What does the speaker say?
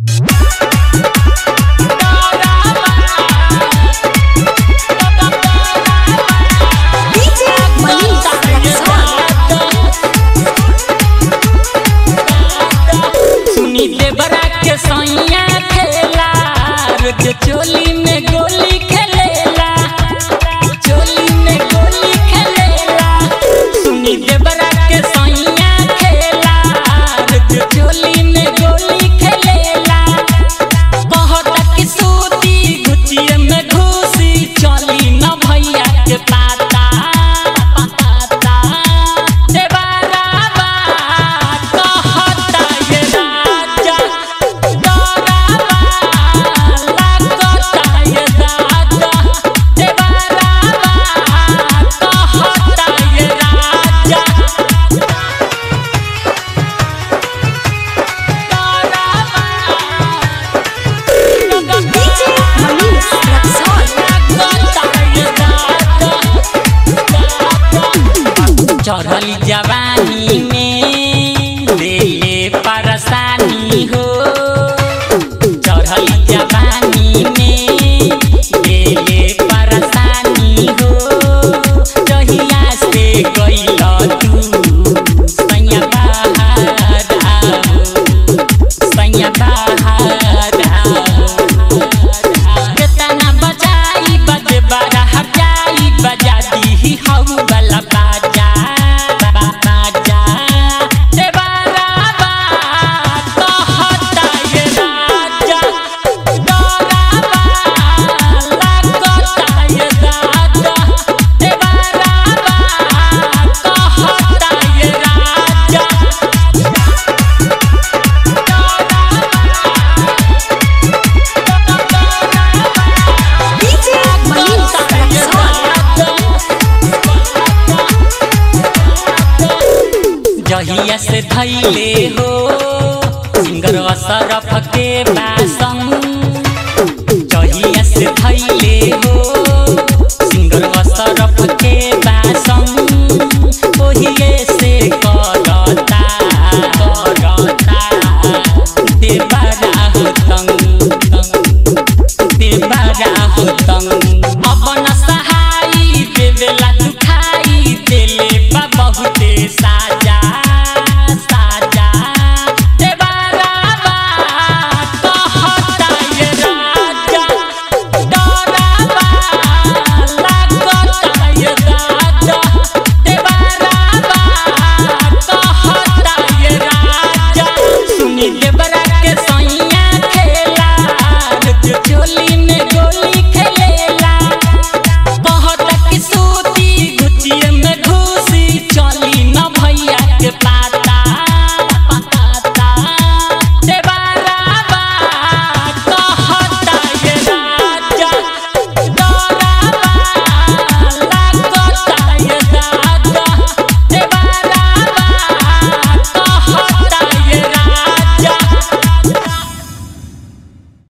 DJ Manish Rexon. सुनी देवरा के सैया खेला रोज चोली में गोली खेलेला चोली में गोली खेलेला सुनी देवरा के सैया खेला रोज चोली में गोली खेलेला कहता कि सूती गुचिए में घुसी चली न भैया के पाता पाता देवरा बा कहता ये राजा डरावा लागता ये राजा देवरा बा कहता ये राजा DJ Manish Rexon. चढ़ली जवानी में ले परेशानी हो चढ़ली जवानी में ले परेशानी हो जहिया से गइल तू सैया बाहर आओ सैया बाहर आओ केतना बजाई बजे बड़ा हजाई बजा दी हौ वाला बाजा बा- बाजा देवारा बा कहता ये राजा डरावा लागता ये राजा देवारा बा कहता ये राजा DJ Manish Rexon. जहिया से धैले हो सिंगर सरफ के पास